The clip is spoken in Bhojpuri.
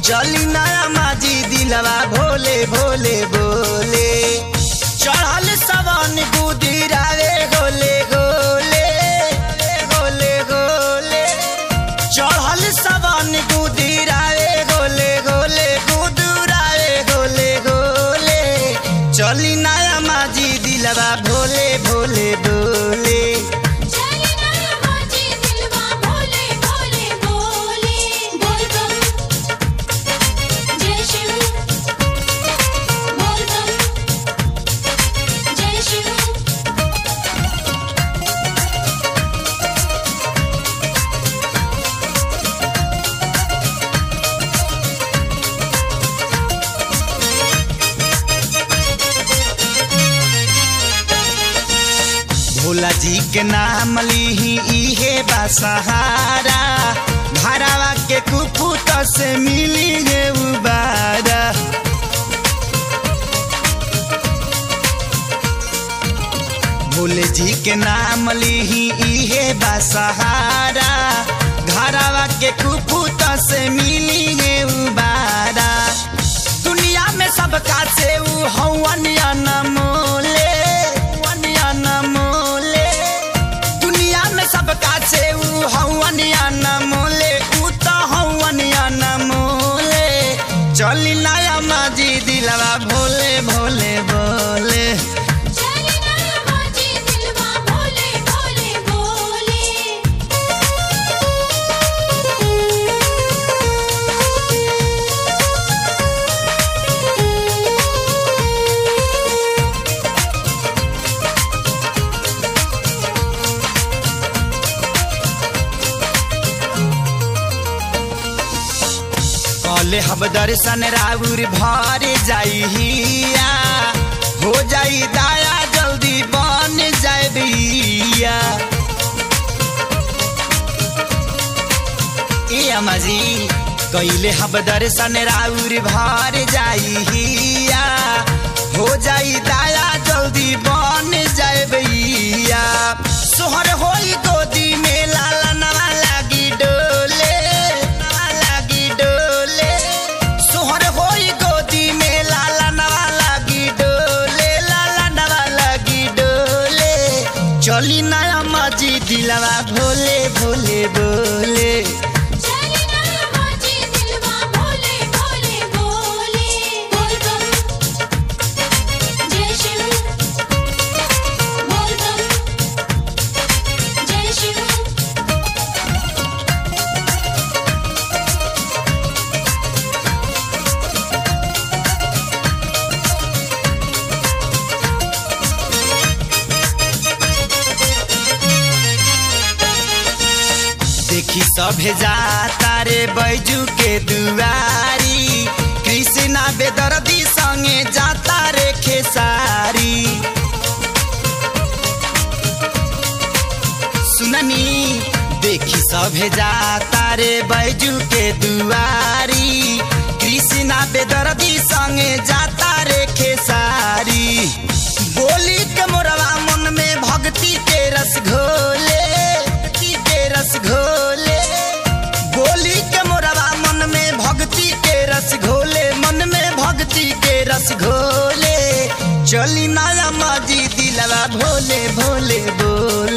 चली नया माजी दिलवा भोले भोले बोले चढ़ल सवन गुदिरावे गोले गोले गोले गोले चढ़ल सवन गुदिरावे गोले गोले गुदुरावे गोले गोले चली नया माजी दिलवा भोले भोले बोले चली ना माजी दिलवा भोले भोले बोले बोल बम जय शिव बोल बम जय शिव भोला जी के नाम लीही इहे बा सहारा घरवा के कुपुत से मिली गे उबारा भोले जी के नाम लीही इहे बा सहारा घरवा के कुपुत से मिली गे उबारा दुनिया में सबका से ऊ हवन अनमोले हवन अनमोले दुनिया में सबका से ऊ हवन अनमोले ऊ तो हवन अनमोले चली नया माजी दिलवा भोले भोले बोले चली ना माजी दिलवा भोले भोले बोले कले हम दर्शन राउर भर जाइया हो जाई दाया जल्दी बन जाए बिया ए अमाजी कैले हम दर्शन राउर भर जाइया हो जाई दाया जल्दी बन जाए बिया सोहर होई गोदी में लाला नवा लागी डोले नवा लागी डोले सोहर होई गोदी में लाला नवा लागी डोले लाला नवा लागी डोले चली नया माजी दिलवा भोले भोले बोले चली ना माजी दिलवा भोले भोले बोले बोल बम जय शिव बोल बम जय शिव देखी सभे जाता रे बैजू के दुआरी कृष्णा बेदर्दी संगे जाता रे खेसारी सुननी देखी सभे जाता रे बैजू के दुआरी कृष्णा बेदर्दी संगे जाता रे खेसारी बोली के मोरवा मन में भक्ति के रस घोले भक्ति के रस घोले बोली के मोरवा मन में भक्ति के रस घोले मन में भक्ति के रस घोले चली नया माजी दिलवा भोले भोले बोले